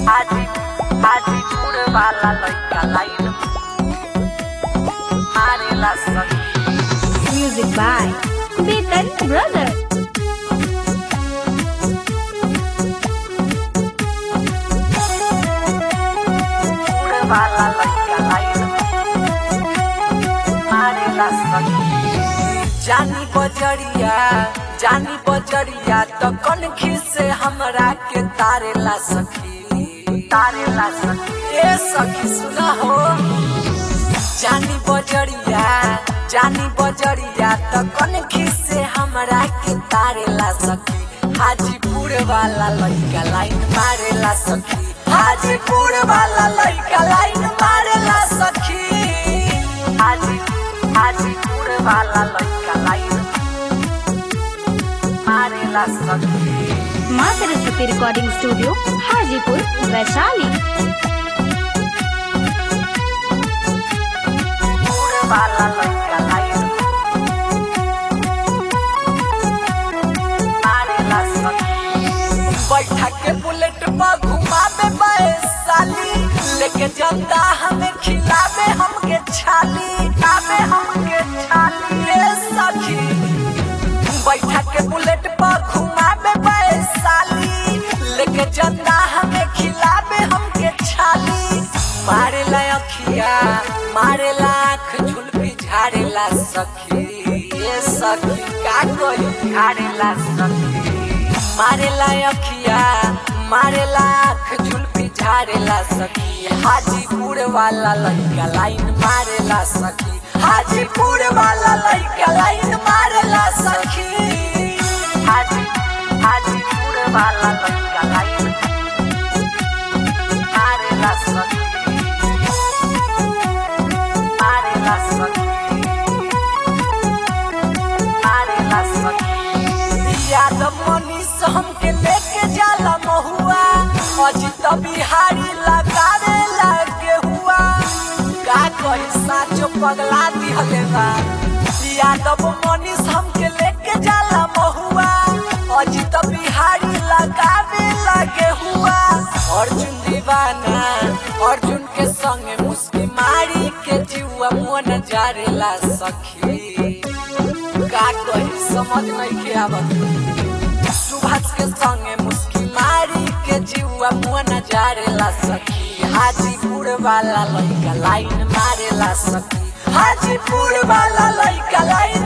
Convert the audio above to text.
हाजी हाजीपुर वाला लड़का लाइन मारेला सखी Music by Beaten Brothers. पुर वाला लड़का लाइन मारेला सखी जानी बजरिया जानी बजरिया तो कनखी से हमरा के तारेला सखी तारेला सखी ए सखी सुना हो जानी बजरिया जानी बजरिया तो कनखी से हमरा के तारेला सखी हाजीपुर वाला लड़का लाइन मारेला सखी हाजीपुर वाला लड़का लाइन मारेला सखी हाजी हाजीपुर वाला लड़का लाइन मारेला सखी माँ सरस्वती रिकॉर्डिंग स्टूडियो हाजीपुर वैशाली पुर वाला लड़का लाइन मारेला सखी बैठा के बुलेट पर घुमावे बैसाली लेके जनता हमें खिलावे हमके छाली खावे हमके छाली रे सखी बैठा के बुलेट पर घुमावे बैसाली लेके जनता हमें खिलावे हमके छाली मारे ला अखिया मारे ला आँख झुलपी झाड़ेला सखी ये सखी का कोई झाड़ेला सखी मारेला अखिया मारेला आँख झुलपी झाड़ेला सखी हाजीपुर वाला लड़का लाइन मारेला सखी हाजीपुर वाला लड़का लाइन मारेला सखी हाजी हाजीपुर वाला लड़का लाइन मारेला सखी मारेला सखी मारेला सखी यादव मनीष हमके लेके जाला महुआ अजित बिहारी लगावे लागे हुआ का कही साचो पगला दिहले बा यादव मनीष हमके लेके जाला महुआ अजित बिहारी लगावे लागे हुआ अर्जुन दीवाना अर्जुन के संगे मुस्की मारी के जीवा मन जारेला सखी का कही समझ नहीं के आवत सुभाष के संगे मुस्की मारी के जीवा मुआ जारेला सखी हाजीपुर वाला लड़का लाइन मारेला सखी हाजीपुर वाला लड़का लाइन